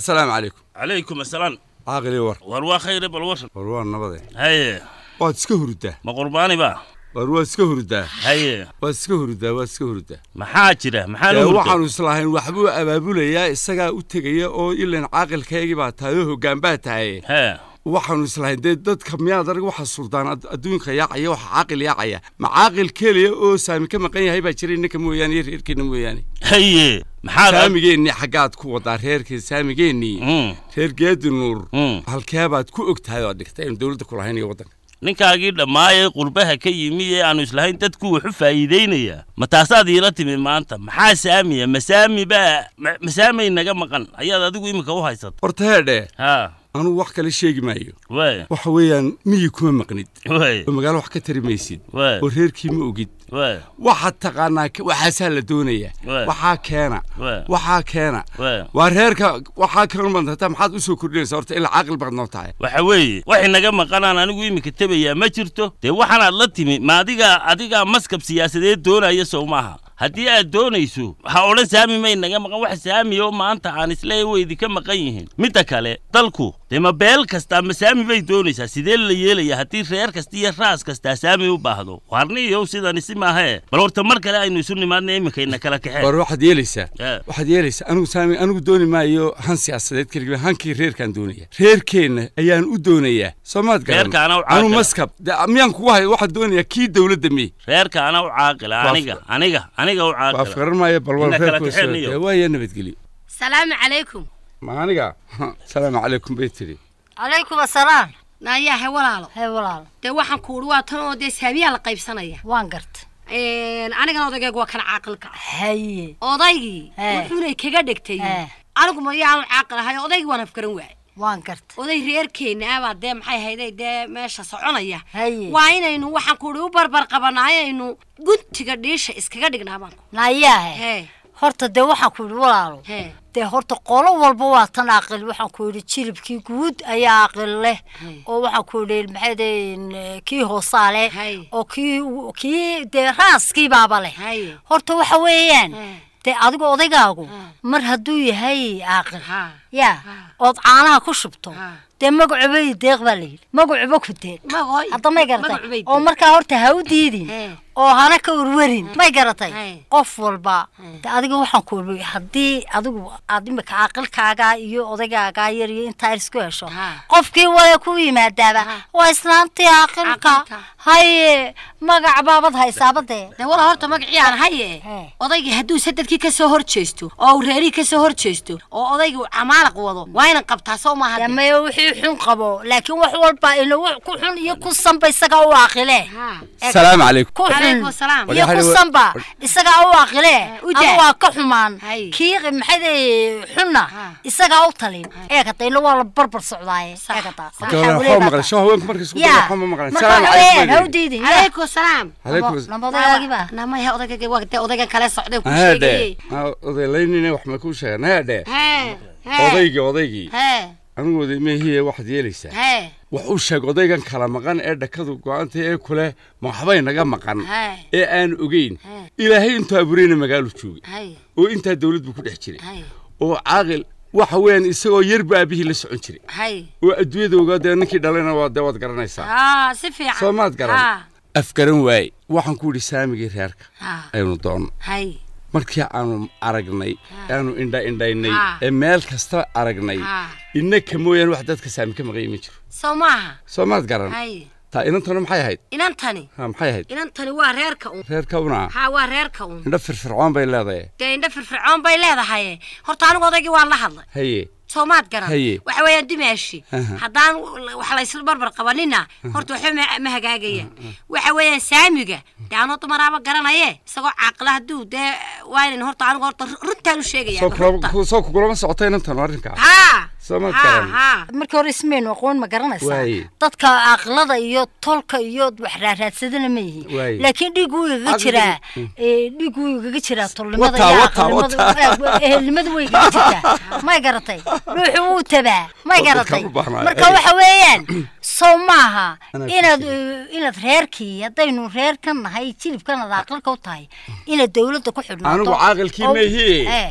assalaamu calaykum calaykum asalaam caaqili war war waa khayre bal waran war waa nabade haye waad iska hurdaa ma qurbaani ba war waad iska hurdaa haye waad iska hurdaa waad iska hurdaa maxaa jira maxaa dee nu hurda waxaanu islahayn waxbuu abaabulayaa isagaa u tegaya oo ilan caaqilkaygii baa tahay oo hoggaan baa tahay hee waxaanu islahayn dee dadka miyaad arag waxa suldaan ad- adduunka yaacaya waxa caaqil yaacaya ma caaqil keliya oo saami ka maqan yahay baa jira innaka mooyaane iyo reerkeenna mooyaane haye maxaad saamigeennii xaggaad ku wadaa reerkii saamigeennii Mm, reer geedi nuur mm. halkeebaad ku og tahay oo dhigtay aynu dowladda ku lahayn iyo waddanka ninkaagii dhammaayee qurbaha ka yimi ee aanu islahayn dadku wuxu faa'iidaynaya ma taasaad iila timi maanta maxaa saamiya masaami baa ma- masaamay naga maqan ayaad adigu iminka u haysata horta heedhe haa anugu wax kale sheegi maayo waay waxa weeyaan miyi kuma maqnid waay oo magaalo wax ka tari maysid waay oo reerkii ma ogid waay waxaad taqaanaa ka- waxaasaa la doonaya Waay. waxaa keena waay waxaa keena waay waa reerka waxaa kaloo madata maxaad u soo kordhinaysa horta ilaa caaqil baad noo tahay waxa weeye waxay naga maqanaan anigu iminka tebayaa ma jirto dee waxaanaad la timi ma adigaa adigaa maskab siyaasadeed doonaya sow maaha haddii aad doonayso ha odhan saami may naga maqan wax saami oo maanta aan isleeyahay way idinka maqan yihiin midda kale dalku dee ma beel kastaa ma saami bay doonaysaa sidee la yeelaya haddii reer kasta iyo raas kastaa saami u baahdo warniyow sidani si maahee bal horta mar kale aynu isu nimaadna iminkayna kala kaxeen war waxaad yeelaysaa Eh. waxaad yeelaysaa anigu saami anigu dooni maayo han siyaasadeed keliya hankii reerkaan doonaya reerkeenna ayaan u doonayaa soomaad garan Reerkaana u anu caaqila. maskab de miyaan kugu hay waxaad doonayaa kii dowladda mi reerka ana u caaqila Waa aniga aniga aniga u waa caaqila firan maayo balwal Ina kala reerku kaxeeniyo. waaya nabadgelyo salaamu calaykum ma aniga salaamu calaykum bay tidhi calaykum asalaam naayahe walaalo hee walaal dee waxaan ku uhi waa tan oo dee saamiyaa la qaybsanaya waan garta anigana odaygeegu waa kan caaqilka haye odaygii He. wuxuunay kaga dhegtay He. anigu ma yaanu caaqil ahay odaygii waan afgaran waayay waan garta oday reerkeenna abaa dee maxay hayday dee meesha soconaya haye waa inaynu waxaan ku uhi u barbar qabanaayo aynu guntiga dhiisha iskaga dhignaa baan ku nayaahe hee horta dee waxaan ku yidhi walaalo hee dee horta qolo walba waa tan aqil waxaan ku yidhi jilibkii guud ayaa aqil leh Hay. oo waxaan ku yidhi maxay dee kii hoosaa leh Hay. oo kii kii dee raaskii baaba leh haye horta waxa weeyaan He. dee adigu odaygaagu Ha. mar hadduu yahay aqil ha yaa Ha. ood caanaha ku shubto Ha. dee magacuba deeq baa layidhi magacuba ku deeq magoy hadda may garatay magacubay oo markaa horta ha u diidin He. oo hana ka urwarin may garatay Hey. qof walba Hey. de adiga waxaan ku iri haddii adigu aad imika aqalkaagaa iyo odaygaagaa yar iyo intaa isku hesho Ha. qofkii wale ku yimaadaaba Ha. waa islaantii aqalka Aqalka. haye magac baabad haysaabadee dee wala horta magacii aan haye He. odaygii hadduu sadadkii ka soo hor jeesto oo uu reerihii ka soo hor jeesto oo odaygii uu camaalaq wado waa inan qabtaa soo maaha dee. damayo wixii xun qabo laakiin wax walba ina wax ku xun iyo ku sanba isagaa u aqile Ha. salaamu calaykum ku xun calaykum asalaam iyo ku sanba isagaa u aqile u daa. ama waa ka xumaan Hay. kii maxayde xunna Ha. isagaa u talin eegatayna waa la barbar socdaaye Sax. eegataa Sax. waxba maqlan soo haweenku markay isku Ya. dara waxba ma maqlan Marka salaamu waxaweyaan, calaykum ha u bay diidin ya. calaykum asalaam calaykum Nabo- nabadayaagiba namaya odayga waa dee odaygan kale socday ku heedhe sheegayey odaylaynina wax ma kuu sheegan heedhe hee hee odaygii odaygii hee anigu oday meehiye waxaad yeelaysaa hee wax u sheeg odaygan kala maqan ee dhakadu go-anta ee kule ma waxbay naga maqan hee ee aan ogeyn hee ilaahay intuu abuureyna magaalo joogay hee oo intaa dawlad buu ku dhex jiray hee oo caaqil waxa weeyaan isagoo yarba aabihii la socon jiray hee oo adduunyada ogaa dee ninkii dhalayna waa dee waad garanaysaa haa si fiican soo maad garan haa afgaran waaye waxaan ku idhi saamigii reerka haa aynu doonno hee markii aanu aragnay aanu indha indhaynay Ha. ee meel kasta aragnay haa innaka mooyaane wax dadka saami ka maqan ma jiro soo maaha soo maad garan hee taa inantana maxay ahayd inantani ha maxay ahayd inantani waa reerka un reerka una haa waa reerka un indho firfircoon bay leedahay dee indho firfircoon bay leedahay horta anigu odaygii waan la hadlay haye soomaad garan Haye. waxa weeyaan dumaashi Aha. haddaan wax la isla barbar qabanina horta waxba ma- ma hagaagayaan waxa weeyaan saamiga dee anoo dumaraaba garanaye isagoo caaqila hadduu dee waa inan horta anigu horta runtaan u sheegaya soo kula soo kugulama socota inantan arrinkaa haa Soomaad haa garan. haa markii hore ismaynu aqoon ma garanaysaa Waaye. dadka aqlada iyo tolka iyo wax raaraadsadana ma yihiin Waaye. laakiin dhiig wuu igaga Aqliga- jiraa ee, dhiig wuu igaga jiraa tolnimada Wataa, iyo wataa, aqalnimada wataa. eh, ehelnimada way igaga jirtaa may garatay ruuxu wuu tabaa may Waa dadka garatay u baahnaa. marka Ay. waxa weeyaan sow maaha Anaa inaad ku eh, inaad reerkii haddaynu reer ka nahay jilibkan aad aqalka u tahay inaad dawladda ku xidhnaato Anigu caaqilkii oo- ma ihi. eh,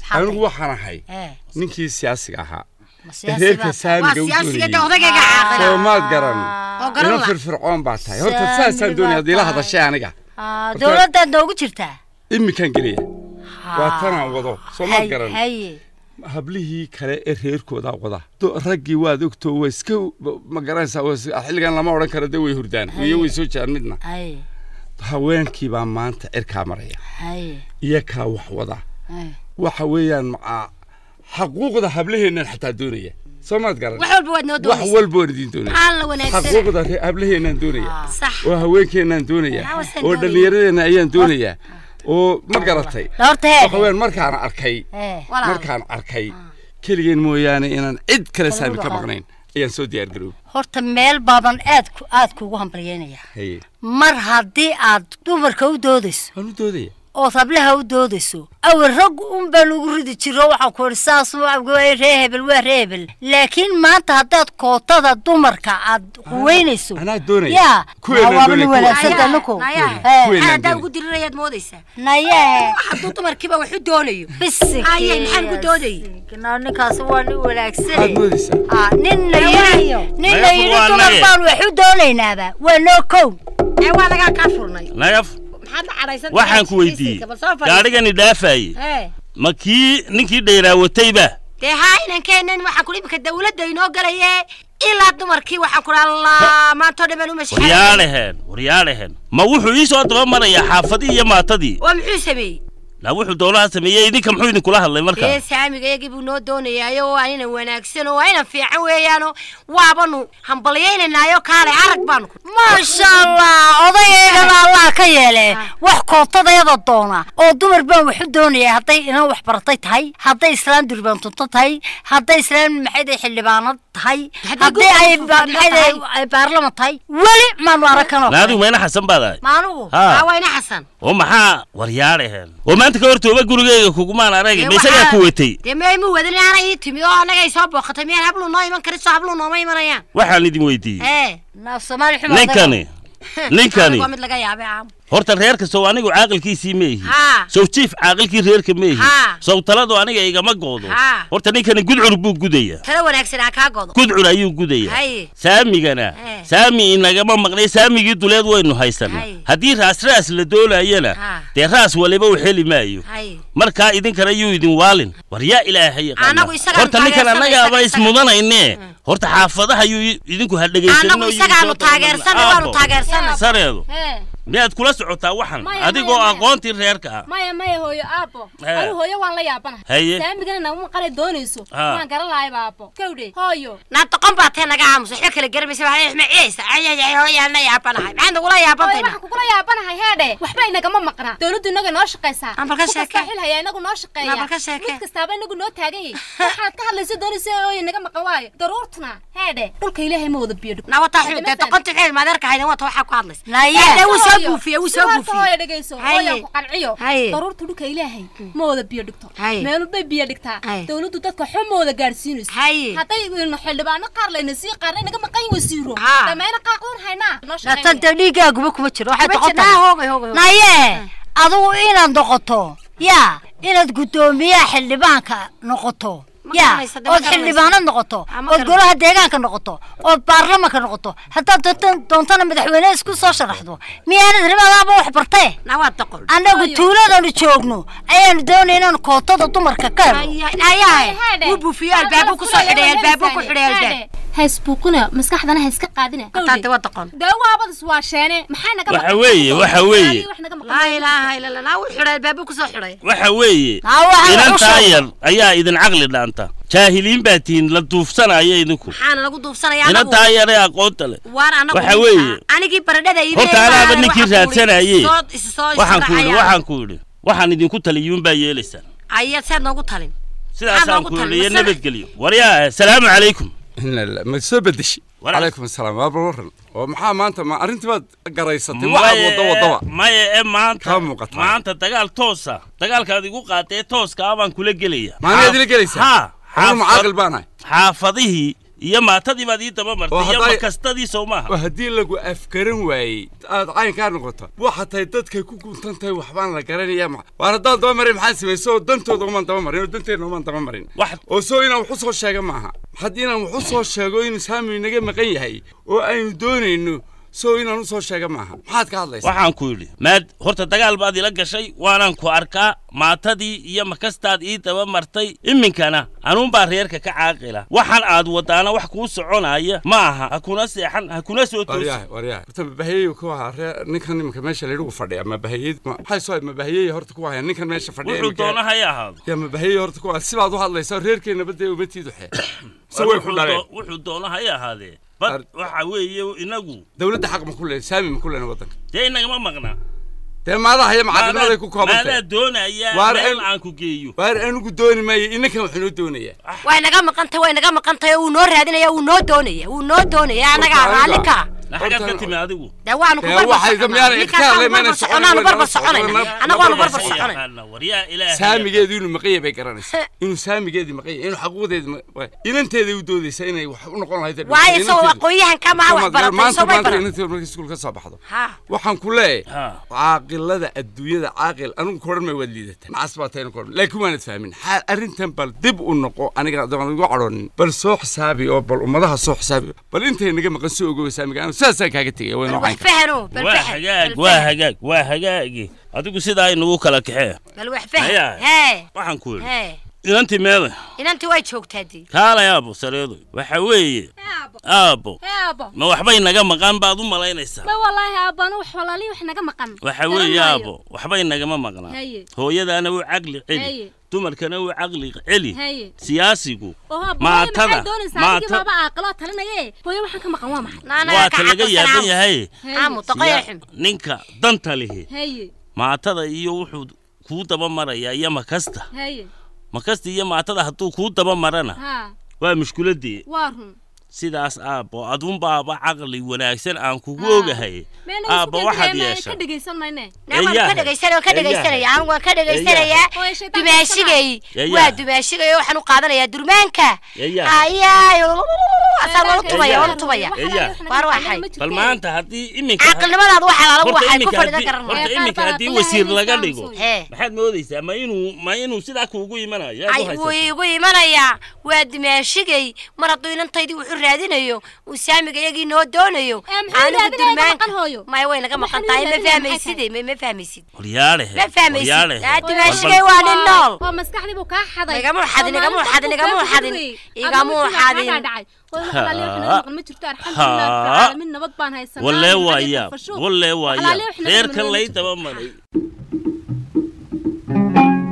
anigu waxaan ahay Eh, ninkii siyaasiga ahaa ma ee siyaasi reerka baa- saamiga u siyaasiga de doonayay odagayga caaqila soomaad garan oo garan ina la firfircoon baa tahay horta Saami saasaan doonaya baa hadii la tahay. hadashay aniga Ah, dowladdaad noogu jirtaa iminkaan gelaya waa tanaan wado soomaad Hay- garan haye hablihii kale ee reerkoodaa wada Do- raggii waad ogtoo waa iska ma garanaysaa waa is- xilligan lama odhan karo de way hurdaan iyo way soo jaan midna haye haweenkii baa maanta cirkaa maraya haye iyo kaa wax wada haye waxa weeyaan macaa xaquuqda hablaheennan xataa doonaya soomaad garan wax walba waad noo wax doonaysa walba waan idiin doonaya maxaa la wanaagsan xaquuqda re- hablaheennan doonaya sax oo haweenkeennaan doonaya Waxaan oo doonaya. dhallinyaradeenna ayaan doonayaa oo ma garatay horta waxa heede weeyaan markaan arkay Eh, walaal markaan arkay keligeen mooyaane inaan cid kale saami ka dhaqaaq. maqnayn ayaan soo diyaar garoob horta meel baaban aad ku aad kuugu hambalyeynaya haye mar haddii aad dumarka u doodayso waan u doodaya ood hablaha u doodayso awal rag un baan ugu ridi jiro waxaan ku idhi saas waa ree hebel waa ree hebel laakiin maanta haddaad kootada dumarka aad huweynayso anaa doonaya yaa Kuweenaan waaba doonaya, nin kuwa. wanaagsan tanuko nayahe Eh, Kuweenaan maxaa haddaa doonaya. ugu dirirayaad moodaysaa nayahe hadduu dumarkiiba wax u doonayo bisig Ayay, maxaan ku doodayay? ninkaasi waa nin maxaad wanaagsan moodaysaa Ah, nin la yidhi nin la Naga yidhi fur waa dumar naga. baan wax u doonaynaaba waa noo kow ee waa lagaa kaa furnay nagaf maxaad la cadhaysan waxaan ku weydiiyey bal soo fadhiis gaadhigani dhaafaye ee ma kii ninkii dhayraawatayba dee haa inankeenan waxaan kudhi imika dawladda inoo galaye ilaa dumarkii waxaan kudhi allah maantoo dhan baan u mashxaray waryaaleheen waryaaleheen ma wuxuu ii soo daba marayaa xaafadii iyo maatadii oo muxuu sameeyey la wuxuu dowlaha sameeyey idinka muxuu idinkula hadlay marka dee saamiga iyagii buu noo doonayaayo waa inan wanaagsan oo waa inan fiican weeyaano waabanu hambalyaynanaayo kaale arag baanu ku maasha allah odayaygana allah ka yeele wax kootadayada doona oo dumar baan wax u doonaya hadday inan wax baratay tahay hadday islaan durbaantunto tahay hadday islaan maxayday xildhibaanad tahay Hadday haddii ay gurka ba- fadhido maxayday tahay. ay baarlaman tahay weli maanu arakanoo naadigu mayna xasan baad ahay maanugu ha awayna xasan oo maxaa waryaaleheen oo maanta ka hortooba gurigeyga kugumaan aragay Dee ma isagaa waxaa- ku watay dee maymu wadin aana ii timid oo annaga ay soo booqatay miyaan habluu noo iman karin soo habluu nooma imanayaan waxaan idin weydiiyey ee naaf soomaali xuma ninkani ninkani waa mid laga yaabay caam horta reer kastoo anigu caaqilkiisii ma ihi haa sow jiif caaqilkii reerka ma ihi Ha. sow taladu aniga igama goodo Ha. horta ninkani gudcur buu gudaya tala wanaagsan ha kaa godo gudcur ayuu gudaya haye saamigana Eh. saami inagama maqnay saamigii duleed waynu haysana Hay. haddii raas raas la doonayana Ha. dee raas waliba u heli maayo haye markaa idinkana yuu idin waalin war yaa ilaahay yaqaana. Anagu isagaan horta ninkan taageersanay, annagaaba isaga- ismudanayne horta xaafadaha yuu idinku hadhegaysanno annagu isagaanu taageersanay waanu taageersanay sareedu Hee, miyaad kula socotaa waxan Maya, adigoo maya, maya. aqoontii reerka ah maya maya hooyo aabbo Hee. anu hooyo waan la yaabanahay Haye. saamigana naguma qalay doonayso Ha. waan garan lahayba aabbo kawdhe hooyo naa doqon baa tee naga aamus waxba kala garamaysa waxaa xuma ciyaysa ayayay hooyaana yaabanahay maxaad nagula hooyo yaabantayna waxaan kugula yaabanahay heedhe waxba inagama maqnaa dowladdu inaga noo shaqaysaa Aan bal ka Ku sheeke. kastaa xil haya inagu noo shaqeeya Aan bal ka sheeke. mid kastaaba inagu noo taagan yahay waxaad ka hadlayso doonaysa hooyo naga maqan waayo daruurtuna heedhe dhulka ilaahay ma wada biyo dhig naa wataa xun dee doqonta xeel maadeerka haydan wata waxaa ku hadlaysa Naye. Dee wuu soo buufiyey wuu soo hooyo buufiyey dhegayso Haye. hooyo ku qanciyo Haye. daruurta dhulka ilaahay ma wada biyo dhigto Haye. meelu bay biyo dhigtaa Haye. dowladdu dadka xun ma wada gaadhsiinayso Haye. hadday inu xildhibaano qaar layna sii qaarna inaga maqan wasiiro Ha. dhamayna qaaqdoon haynaa noo natan shaqeynaya dee dhiigaaguba kuma jiro waxay Kuma doqon jirnaa, tahay hoogay hoogay hoogay. naye adigu inaad noqoto yaa inaad guddoomiyaha xildhibaanka noqoto Ma yaa garanaysa, dee ma ood garanaysa. xildhibaanad noqoto Ah, ma ood garan- golaha deegaanka noqoto ood baarlamanka noqoto haddaad doonta- doontana madaxweyne isku soo sharaxdo miyaanad ribadaaba wax bartee naa waa doqon annagu Hooyo. tuuladanu joogno ayaanu doonay inaanu kootada dumarka ka helo ayahay wuu buufiyo albaabuu kusoo xidhay albaabuu ku xidhay albaab haysbuuqina maskaxdana ha iska qaadina hataate waa doqon dee waabadis waa sheene maxay naga Waxa weeye, waxa weeye. laa ilaaha ila allah naa wuu xidhay albaabuu kusoo xidhay waxa weeye Aa, waxaan u inantaa sheegay. yar ayaa idin caqli dhaanta jaahiliin baa tihiin la duufsanaya idinku maxaana lagu duufsanaya anagu inantaa yar ee aqoonta leh waan anagu Waxa weeye. anigii baradhada iibinayay horta anaaba baan ninkii waxaan ku idhi, raadsanaye soo- is- soo waxaan ku yidhi israacaya. waxaan ku yidhi waxaan idinku taliyuun baa yeelaysaan ayaad seed noogu talin sidaasaan noogu ku talin, yidhi iyo masana- nabadgelyo waryaa asalaamu calaykum ina la ma soo bedeshi Walaal. calaykum asalaam waa waran oo maxaa maanta ma arrintii baad garaysatay waxaad Maye- wadda waddaba maye ee maanta Kaa muuqataa. maanta dagaal toosa dagaalkaad igu qaatee tooska ah baan kula gelaya maanigaad ila gelaysaa ha anuu macaaqil baan ahay xaafadihii iyo maatadii baad ii daba Oo martay iyo hadday- makastadii sow maaha oo haddii lagu afgaran waayey aad caynkaa noqoto waxa tahay dadkay ku guntan tahay waxbaan la garanaya ma waan haddaan daba marin maxaan samaysa oo dantooda umaan daba marin oo danteedna umaan daba marin wax oo soo inaan wax u soo sheega maaha had inaan wax u soo sheego inuu saami naga maqan yahay oo aynu doonayno soo inaan u soo sheega maaha maxaad ka hadlaysaa waxaan ku yidhi maad horta dagaal baad ila gashay waanaan ku arkaa maatadii iyo makastaad ii daba martay iminkana anuunbaa reerka ka caaqila waxaan aad wadaana wax kuu soconaya ma aha ha kuna seexan ha kuna soo toosin waryahay waryahay horta mabahayeyu ku ahaa ree ninkan iminka meesha laydhigu fadhiya mabahayey maxay soo mabahayey horta ku haya ninkan meesha fadhiya wuxuu iminka- doona hay ahaado yaa mabahayey horta ku haya sibaad u hadlaysaa reerkeena badee umatiidu xe se way ku Wuxuu dhaleen doo- wuxuu doona hay ahaadee bad Ar- waxa weeye inagu dawladda xaq ma ku leeyahay saami ma ku leena waddanka dee inagama maqnaa dee maadaha iyo macaadimadaay ku kooban maadaa tahay doonaya Waar meel el- aan ku geeyo waar anigu dooni maayo inankan waxuu noo doonayaa way naga maqantay way naga maqantay wuu noo raadinaya wuu noo doonaya wuu noo doonaya anaga Horta, raalli ka na xaggaad ka Horta- timi adigu dee waanu ku Dee barbar waxay soconaa. miyaanay Ninkaas ka hadlay, waanu maanay barbar socon, soconaa, way barbar nala socon, soconayna. way nala- Anagu waanu barbar barbar socon. soconayna. Yaqaana, waryaa ilaahay saamigeedu inuu maqan yahay bay garanaysaa inuu saamigeedii maqan yahay inuu xaquuqdeedi ma- waa- inanteeday u doodaysa inay wax u noqon lahayd waayo isagoo aqoonyahan ka maha wax baratay maanta soo may maanta baran inanteedu markay iskuul ka soo baxdo ha waxaan ku leeyahay Ha. caaqilada adduunyada caaqil anigu koodhan may waad liidata macas baa tayna koodhan laakiin waanad fahmin xaal arrintan bal dib u noqo aniga doon igu cadhoonin bal soo xisaabi oo bal ummadaha soo xisaabi bal intay naga maqan soo ogowa saamiga anu saasaan kaaga tegaya way bal noocaan wax kara fahano bal waa fahan hagaag bal waa fahan. hagaag waa hagaagi adigu sidaa inagu kala kaxee bal wax fahan Haya. hee waxaan ku yidhi hee inantii meeda inantii way joogtaa dii kaalay aabo sareedo waxa weeye aabo aabo hee aabo ma waxbay naga maqan baad u malaynaysaa ma wallaahi aabo anu wax walaalihi wax naga maqan waxa weeye aabo waxbay nagama maqnaa Haye. hooyadaana wuu caqli Haye. celi dumarkana wuu caqli celi Haye. siyaasigu oo aabo maatada maxay doonaysaa adigii maata baaba aaqiloo talinaye hooyo waxaan ka maqan waa maxay naanaga waa ka ta laga yaaban caqabsanaa yahay aamu toqoya xum ninka danta lihi haye maatada iyo wuxuu kuu daba marayaa iyo makasta haye makasta iyo maatada hadduu kuu daba marana ha waa mushkiladii waa run sidaas aabbo adunbaaba caqli wanaagsan aan kugu Ah. ogahay meena aabba waxaad yeesha ka dhegaysan mayne naa waan ka Eeyahay. dhegaysanaya waan ka dhegaysanaya anigu waan ka dhegaysanayaa Hooyo shaytaan dumaashigay Eeyahay. waa dumaashigay waxaan u qaadanayaa durmaanka Eeyahay. ayaay asaa waanu tubaya waanu tubaya Eeyahay. Waar waxay. bal maanta haddii iminka caqilnimadaadu waxaa laalagu horta waxay ku iminka fadhidan haddii- karan horta Ee, iminka qaar haddii baa wasiir Ilaahay laga isaan dhigo soo hee maxaad moodaysaa ma inuu ma inuu sidaa kuugu imanayo yaad ay u wuu haysataa igu imanayaa waa dumaashigay mar hadduu inantaydii wuxuu raadinayo uu saamiga iyagii noo doonayo Ee, muxuu raadinaya? Ma maqan hooyo? maya way naga maqan Waxaan tahay ma raadinaya maxay fahmaysid ma ma fahmaysid horyaalehe ma fahmaysid horyaalehe aa dumaashigay waa nin nool oo maskaxdii buu kaa xaday Igamuu xadin, Oo igamuu maalinta xadin, uu igamuu kaa xadin, gudbay. igamuu Adama sidaa xadin. kaa dhacay. Hooyo, wax alaaliya wax naga Ha. maqan ma jirto, alxamdulillaah, Ha. rabbil caalamiin, nabad baan haysanaa. wallee Maxaa waa dhigay yaab fashuuq? wallee waa Wax yaab alaaliya wax naga reerkan maqan ma lay jirto. daba maray